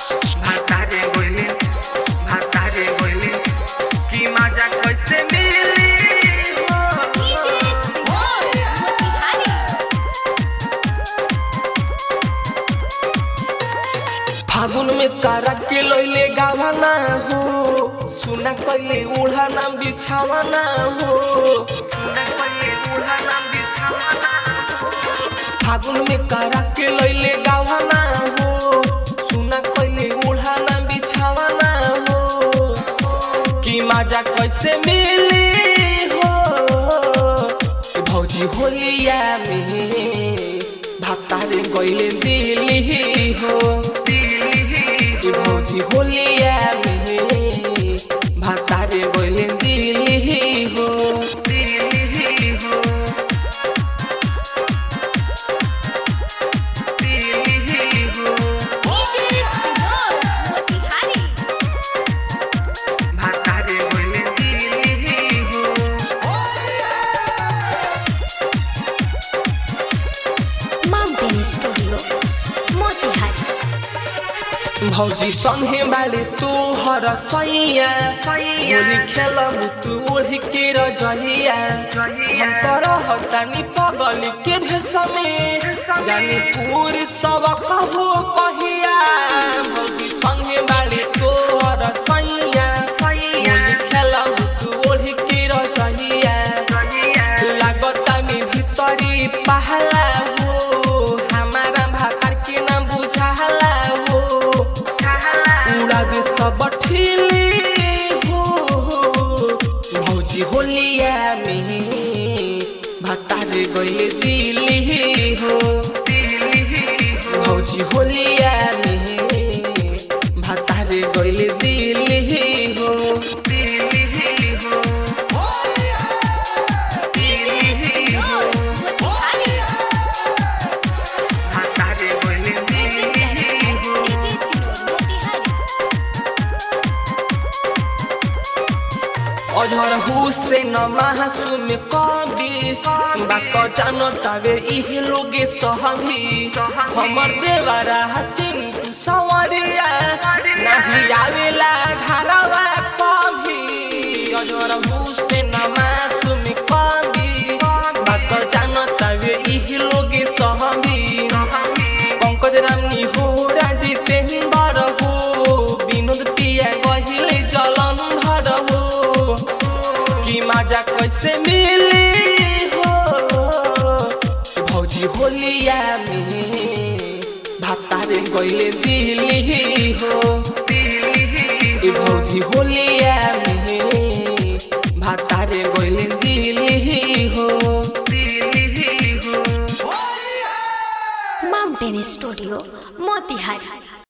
भातारे गोइले भातारे गोइले की मजा कैसे मिली हो फागुन में तारा के लैले गावाना हो सुना कइले उड़ाना बिछावाना हो सुना कइले उड़ाना बिछावाना फागुन में तारा के लैले गावाना हो सुना कइले उड़ाना बिछावाना हो की मजा कैसे मिली हो भौजी होलिया में भातारे गइले दिल्ली हो दिल्ली भौजी होलिया में भातारे गइले दिल्ली हो दिल्ली हो दिल्ली हो भातारे गइले दिल्ली हो माउंटेन स्टूडियो मोतिहारी भौजी संगे बाले तू हर सैया होली खेलब तू ओढ़ के रजहिया हम तरह तानी पगल के भेसमे जाने पूरी सब कहो कहिया भौजी संगे बाले तू हर सैया होली खेलब तू ओढ़ के रजहिया लागता में भीतरी पहला हो हमारा भातार के ना बुझाला हो उड़ावे सब ठिली हो भौजी होलिया में भातार गइले दिल्ली हो भौजी होलिया में भातार गइले दिल्ली हो दिल्ली हो दिल्ली हो भातार गइले दिल्ली हो अझर हुसेन महासुम कवि बाक जान तावे इहे लोगे सहमी हमर देवरा चिंटू सवरिया नाही आवेला घरवा कभी अझर हुसेन महासुम कवि बाक जान तावे इहे लोगे सहमी पंकज रामनी हो राजी तेहबर हो विनोद पिया कहिले जलंधर हो की मजा कैसे मिली हो भौजी होलिया में भातारे गइले दिल्ली हो ई भौजी होलिया में भातारे गइले दिल्ली हो दिल्ली हो माउंटेन स्टूडियो मोतिहारी